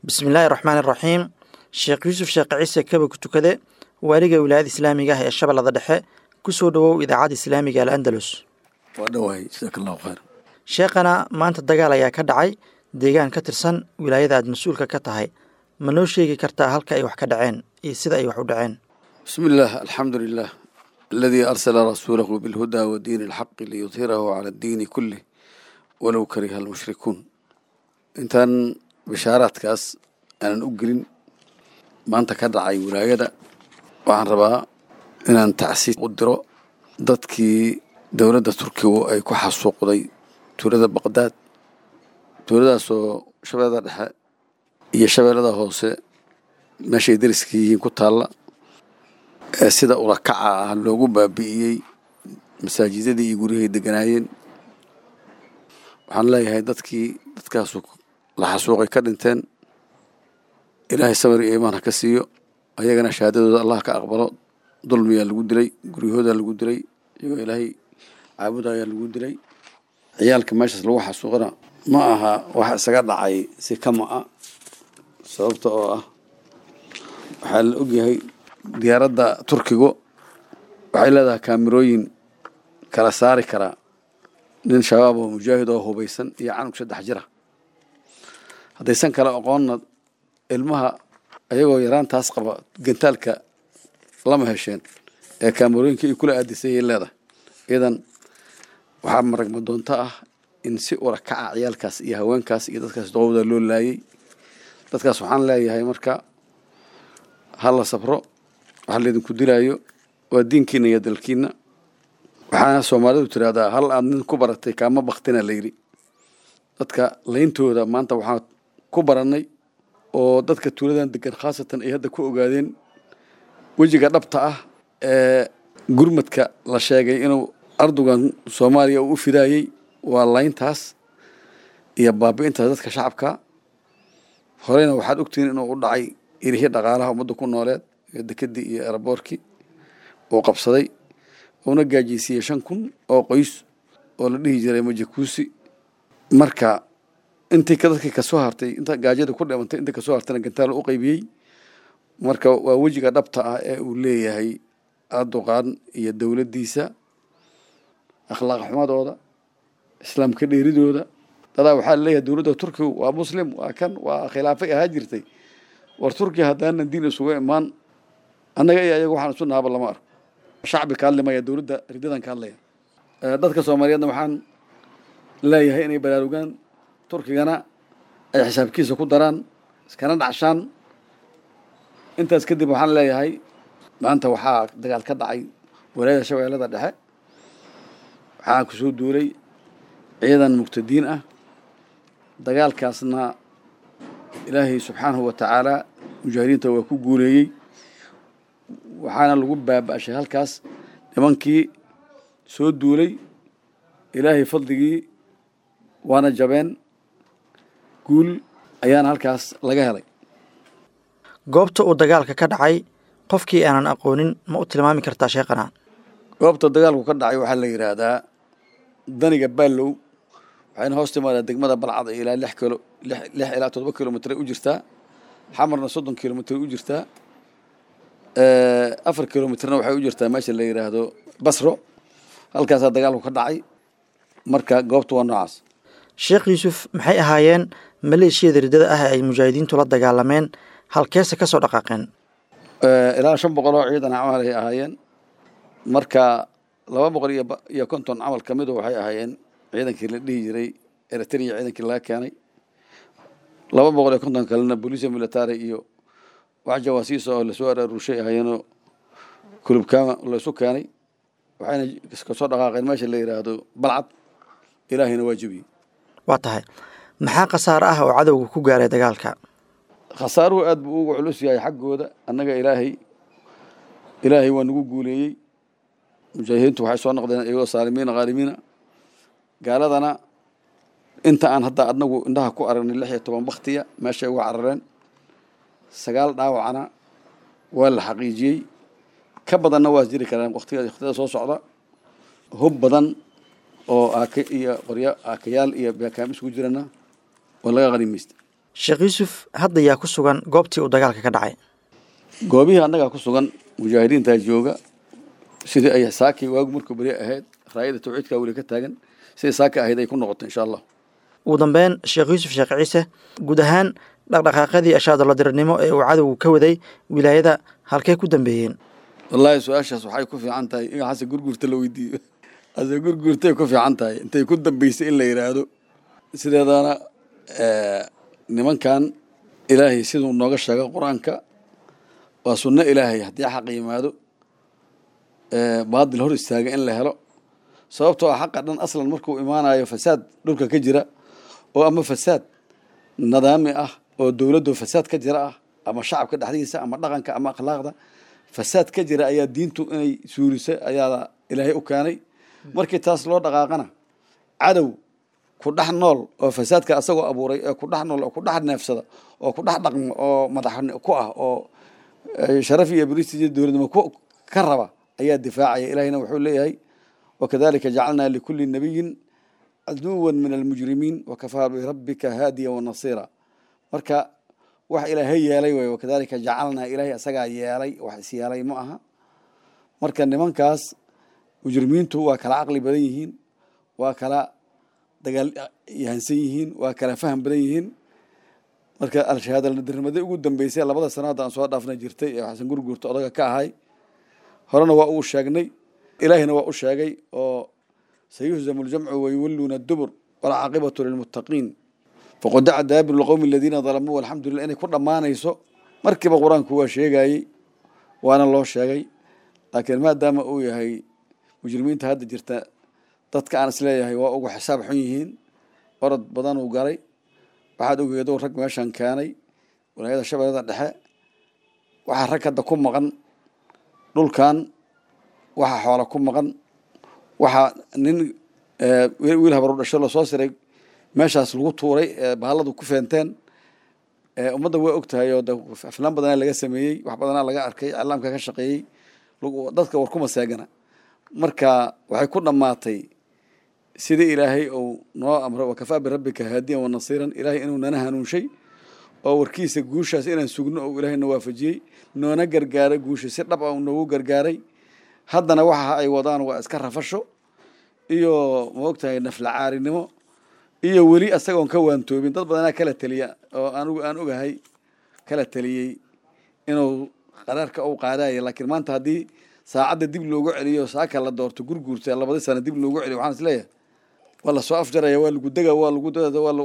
bismillaahi raxmaan iraxiim sheekh yuusuf sheekh ciise kaba ku tukade waaliga wilaayada islaamiga ah ee shabeellada dhexe ku soo dhowow idaacadda islaamiga al andalus waa dhawahay jasaaka allahu khayr sheekhana maanta dagaal ayaa ka dhacay deegaan ka tirsan wilaayada aad mas-uulka ka tahay ma noo sheegi kartaa halka ay wax ka dhaceen iyo sida ay wax u dhaceen bismi illaah alxamdu lilah aladii arsala rasuulahu bilhudaa wa diini alxaqi liyudhirahu cala addiini kulih walow kariha almushrikuun intaan bishaaraadkaas aanan u gelin maanta ka dhacay wilaayada waxaan rabaa inaan tacsiis u diro dadkii dowladda turkigu ay ku xasuuqday tuulada baqdaad tuuladaasoo shabeellada dhexe iyo shabeellada hoose meeshay dariska yihiin ku taalla ee sida ulakaca ah loogu baabi'iyey masaajidadii iyo guryahay deganaayeen waxaan leeyahay dadkii dadkaasu la xasuuqay ka dhinteen ilaahay samir iyo imaan ha ka siiyo ayagana shahaadadooda allah ka aqbalo dulmiyaa lagu dilay guryahoodaa lagu dilay iyagoo ilaahay caabudayaa lagu dilay ciyaalka meeshaas lagu xasuuqana ma aha wax isaga dhacay si kama a sababta oo ah waxaa la ogyahay diyaaradda turkigu waxay leedahay kaamirooyin kala saari karaa nin shabaab oo mujaahid oo hubaysan iyo canug saddex jira haddaysan kala aqoonna ilmaha ayagoo yaraantaas qaba gantaalka lama hesheen ee kaamarooyinka ay kula aadisayay leedahay idan waxaa maragma doonto ah in si ula kaca ciyaalkaas iyo haweenkaas iyo dadkaas doqowda loo laayay dadkaas waxaan leeyahay marka ha la sabro waxa laydinku dilaayo waa diinkiina iyo dalkiina waxaana soomaalidu tiraahdaa hal aad nin ku baratay kaama baktina layidhi dadka layntooda maanta waxaan ku barannay oo dadka tuuladan degan khaasatan ay hadda ku ogaadeen wejiga dhabta ah ee gurmadka la sheegay inuu ardugan soomaaliya uu u fidaayey waa layntaas iyo baabi'intaas dadka shacabka horeyna waxaad ogtihiin inuu u dhacay irihii dhaqaalaha ummadda ku nooleed ee dekedii iyo eraboorkii uu qabsaday uuna gaajiysiiyey shan kun oo qoys oo la dhihi jiray majakuusi marka intii dadkii kasoo hartay inta gaajada ku dhimantay intii kasoo hartayna gantaal u qaybiyey marka waa wejiga dhabta ah ee uu leeyahay erdogan iyo dowladdiisa akhlaaq xumadooda islaamka dheeridooda dadaa waxaa laleeyahay dowladda turkigu waa muslim waa kan waa khilaafay ahaa jirtay war turkiya haddaanan diin isuga imaan annaga iyo ayaga waxaan isu nahaba lama arko shacbi ka hadlimaya dowladda ridadan ka hadlaya dadka soomaaliyeedna waxaan leeyahay inay baraarugaan turkigana ay xisaabkiisa ku daraan iskana dhacshaan intaas kadib waxaan leeyahay maanta waxaa dagaal ka dhacay walaayada shabeellada dhexe waxaa kusoo duulay ciidan muqtadiin ah dagaalkaasna ilaahay subxaanahu wa tacaala mujaahidiinta waa ku guuleeyey waxaana lagu baaba'shay halkaas nimankii soo duulay ilaahay fadligii waana jabeen guul ayaana halkaas laga helay goobta uu dagaalka ka dhacay qofkii aanan aqoonin ma u tilmaami kartaa sheekhana goobta dagaalku ka dhacay waxaa la yidhaahdaa daniga baallow waxayna hoos timaadaa degmada balcad ee ilaa lix kilo lix lix ilaa toddoba kilomitr u jirtaa xamarna soddon kilomitr u jirtaa afar kilomitrna waxay u jirtaa meesha la yidhaahdo basro halkaasaa dagaalku ka dhacay marka goobta waa noocaas sheekh yuusuf maxay ahaayeen maleeshiyada riddada ah ee ay mujaahidiintu la dagaalameen halkeese ka soo dhaqaaqeen ilaa shan boqol oo ciidan camal ay ahaayeen marka laba boqol iyo iyo konton camal ka midu waxay ahaayeen ciidankii la dhihi jiray eritrea ciidankii laga keenay laba boqol iyo konton kalena booliisia military iyo wax jawaasiisa oo lasoo araaruushay ahaayeenoo kulubkaama laysu keenay waxayna kasoo dhaqaaqeen meesha la yidhaahdo balcad ilaahayna waa jebiyey waa tahay maxaa khasaare ah oo cadowga ku gaaray dagaalka khasaaruhu aad buu ugu culus yahay xaggooda annaga ilaahay ilaahay waa nagu guuleeyey mujaahidiintu waxay soo noqdeen iyagoo saalimiina khaalimiina gaaladana inta aan hadda adnagu indhaha ku aragnay lix iyo toban baktiya meeshay uga carareen sagaal dhaawacana waa la xaqiijiyey ka badanna waa jiri karaan waqtiga waqtiyada soo socda hub badan oo aaka iyo qoryo aakayaal iyo beekaam isugu jirana waa laga qanimaysta sheekh yuusuf hadda yaa ku sugan goobtii uu dagaalka ka dhacay goobihii annagaa ku sugan mujaahidiintaa jooga sidii ay saakii waagu markuu beri ahayd raayada tawxiidkaa weli ka taagan sidii saaki ahayd ay ku noqoto insha allah ugu dambeyn sheekh yuusuf sheekh ciise guud ahaan dhaqdhaqaaqadii ashaadaladiranimo ee uu cadowgu ka waday wilaayada halkay ku dambeeyeen wallaahi su-aashaas waxay ku fiican tahay in xase gurguurta la weydiiyo hase gurguurtay ku fiican tahay intay ku dambeysay in la yidhaahdo sideedana nimankan ilaahay siduu nooga sheega qur-aanka waa sunno ilaahay haddii xaq yimaado baadil hor istaaga in la helo sababtoo ah xaqa dhan aslan markuu imaanayo fasaad dhulka ka jira oo ama fasaad nidaami ah oo dowladdu fasaad ka jira ah ama shacabka dhexdiisa ama dhaqanka ama akhlaaqda fasaad ka jira ayaa diintu inay suurisa ayaa ilaahay u keenay markii taas loo dhaqaaqana cadow ku dhex nool oo fasaadka asagoo abuuray ee ku dhex nool oo ku dhex neefsada oo ku dhex dhaqmo oo madax ku ah oo sharaf iyo baristi iyo dowladnimo ka raba ayaa difaacaya ilahayna wuxuu leeyahay wakadalika jacalnaa likuli nabiyin caduwa min almujrimiin wakafaa birabbika haadiya wanasiira marka wax ilaahay yeelay way wakadalika jacalnaa ilaahay asagaa yeelay wax is yeelay ma aha marka nimankaas mujrimiintu waa kala caqli badan yihiin waa kala dagaal yahansan yihiin waa kala faham badan yihiin marka al-shahaadalnadirnimada ugu dambeysay labada sanaad aan soo dhaafna jirtay ee xasan gurguurta odaga ka ahay horena waa uu sheegnay ilaahina waa u sheegay oo sayuhzamu ljamcu wayuwalluuna dubur walcaaqibatu lilmuttaqiin faqodaca daabiru lqowmi aladiina dalamuu alxamdu lillah inay ku dhammaanayso markiiba qur-aanku waa sheegayey waana loo sheegay laakiin maadaama uu yahay mujrimiinta hadda jirta dadka aan isleeyahay waa ugu xisaab xun yihiin orod badan uu galay waxaad ogeedo rag meeshan keenay walaayada shabeellada dhexe waxaa rag hadda ku maqan dhulkan waxaa xoola ku maqan waxaa nin wiil habaru dhasho lasoo siray meeshaas lagu tuuray bahalladu ku feenteen ummadda waa og tahay oo de aflaan badanaa laga sameeyey wax badanaa laga arkay iclaamka ka shaqeeyey dadka war kuma seegana marka waxay ku dhammaatay sidii ilaahay uu noo amray wakafaa birabbika haadiyan wanasiiran ilaahay inuu nana hanuunshay oo warkiisa guushaas inaan sugno oo ilaahay na waafajiyey noona gargaaray guusha si dhab ah uu noogu gargaaray haddana waxa ay wadaan waa iska rafasho iyo maogtahay naflacaarinimo iyo weli asagoon ka waantoobin dad badanaa kala teliya oo anigu aan ogahay kala teliyey inuu qaraarka uu qaadaya laakiin maanta haddii saacadda dib loogu celiyo saaka la doorto gurguurta labadii sana dib loogu celiyo waxaan isleeyahay waa lasoo afjaraya waa lagu dega waa lagu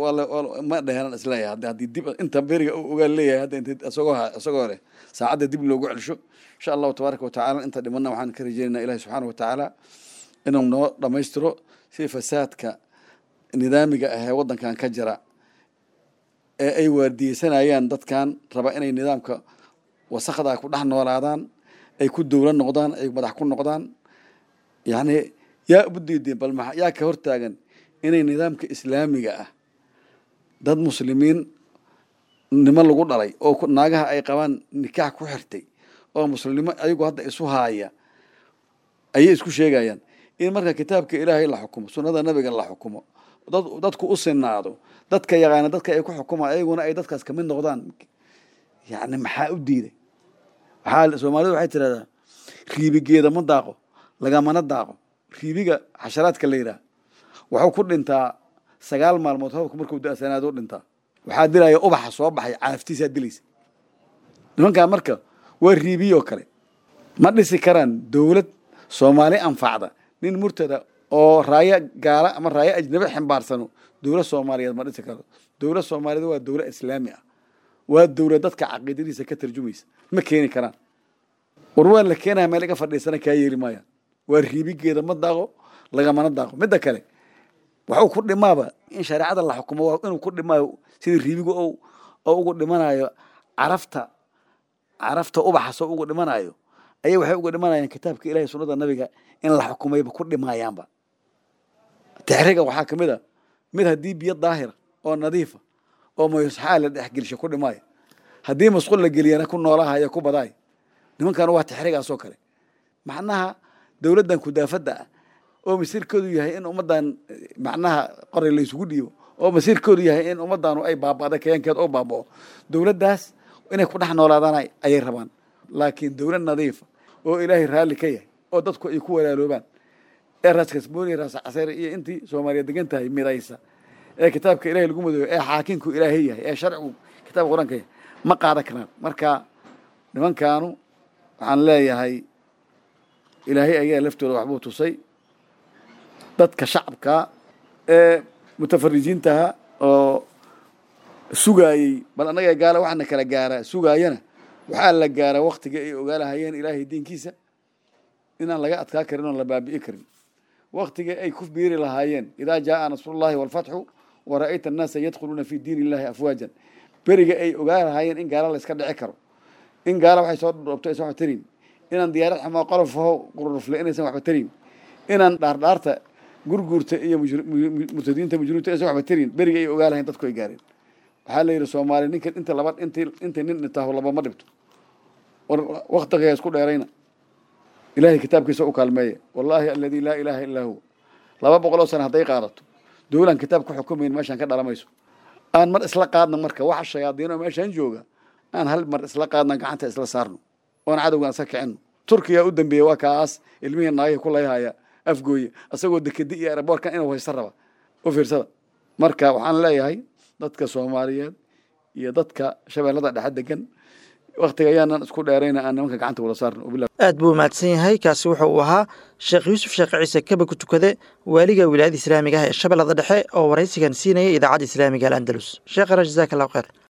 ma dheheran isleeyahay haddi haddii dib inta beriga uu ogaan leeyahay hadda int isagoo isagoo leh saacadda dib loogu celisho insha allahu tabaaraka watacaala inta dhimanna waxaan ka rajeynaynaa ilahi subxaana watacaala inuu noo dhammaystiro si fasaadka nidaamiga ahee waddankan ka jira ee ay waardiyeysanayaan dadkan raba inay nidaamka wasakda ku dhex noolaadaan ay ku dowla noqdaan ay madax ku noqdaan yani yaa ubu diideen bal maa yaa ka hortaagan inay nidaamka islaamiga ah dad muslimiin nimo lagu dhalay oo naagaha ay qabaan nikaax ku xirtay oo muslimnimo ayagu hadda isu haaya ayay isku sheegayaan in marka kitaabka ilaahay la xukumo sunnada nabiga la xukumo dadku u sinaado dadka yaqaana dadka ay ku xukumaan ayaguna ay dadkaas kamid noqdaan yani maxaa u diiday waxaa soomaalida waxay tirahdaa riibigeeda ma daaqo lagamana daaqo riibiga xasharaadka la yidhaah wuxuu ku dhintaa sagaal maalmood hababka markuu da-sanaado u dhintaa waxaa dilaya ubaxa soo baxay caaftiisaa dilaysa nimankaa marka waa riibiyoo kale ma dhisi karaan dowlad soomaali anfacda nin murtada oo raayo gaala ama raayo ajnabi xambaarsano dowlad soomaaliyeed ma dhisi karo dowlad soomaaliyeed waa dowlad islaami ah waa dowlad dadka caqiidadiisa ka tarjumaysa ma keeni karaan war waa la keenaya meel iga fadhiisana kaa yeeli maayaan waa riibigeeda ma daaqo lagamana daaqo midda kale waxuu ku dhimaaba in shareecada la xukumo waa inuu ku dhimaayo sidii riibigu oo ugu dhimanayo carafta carafta ubaxas oo ugu dhimanayo ayay waxay uga dhimanayaan kitaabka ilahay sunnada nabiga in la xukumayba ku dhimayaanba texriga waxaa ka mid a mid haddii biyo daahira oo nadiifa oo mayusxaa la dhexgelisha ku dhimaayo haddii masqul la geliyana ku noolahaya ku badaay nimankan waa texrigaas oo kale macnaha dowladdan kudaafadda ah oo masirkoodu yahay in ummaddan macnaha qoray laysugu dhiibo oo masiirkoodu yahay in ummadaanu ay baaba'da kayankeed oo baaba'o dowladdaas inay ku dhex noolaadaan ayay rabaan laakiin dowlad nadiifa oo ilaahay raalli ka yahay oo dadku ay ku walaaloobaan ee raas kasbooni raas casayre iyo intii soomaaliya degan tahay midaysa ee kitaabka ilahay lagu madooyo ee xaakinku ilaahay yahay ee sharcigu kitaabka qur-aanka yahay ma qaadan karaan marka nimankaanu waxaan leeyahay ilaahay ayaa laftooda waxbuu tusay dadka shacabka ee mutafarijiintaha oo sugaayey bal annaga gaala waxaana kala gaaraa sugaayana waxaa la gaaraa waktiga ay ogaalahayeen ilaahay diinkiisa inaan laga adkaa karin oon la baabi'i karin waktiga ay ku biiri lahaayeen idaa jaaa nasrullahi walfatxu wara'ayta annaasa yadkhuluuna fi diin illahi afwaajan beriga ay ogaa lahaayeen in gaala la iska dhici karo in gaala waxay soo dhoobto aysan waxba tarin inaan diyaarad xamoo qolofaho qururufle inaysan waxba tarin inaan dhaardhaarta gurguurta iyo murtadiinta mujriminta aysan waxba tarin beriga ay ogaa lahayen dadku ay gaareen waxaa la yidhi soomaali ninka inta laba inti intay nin dhintaaho labama dhibto war waktiga isku dheerayna ilahay kitaabkiisa u kaalmeeya wallaahi aladi laa ilaaha illaa huwa laba boqol oo sana hadday qaadato dowlaan kitaab ku xukumayn meeshaan ka dhalamayso aan mar isla qaadna marka waxa shayaadiin oo meeshaan jooga aan hal mar isla qaadna gacanta isla saarno oon cadowgaan iska kicino turkiya u dambeeya waa kaas ilmihii naagihii ku layhaya afgooye asagoo dekedi iyo eraboorkan inuu haysta raba u fiirsada marka waxaan leeyahay dadka soomaaliyeed iyo dadka shabeellada dhexe degan waktiga ayaanan isku dheerayna aan nimanka gacanta wala saarno aad buu mahadsan yahay kaasi wuxa uu ahaa sheekh yuusuf sheekh ciise kaba ku tukade waaliga wilaayada islaamiga ah ee shabeellada dhexe oo waraysigan siinaya idaacadda islaamiga al andalus sheekhana jazaak allahu kheyr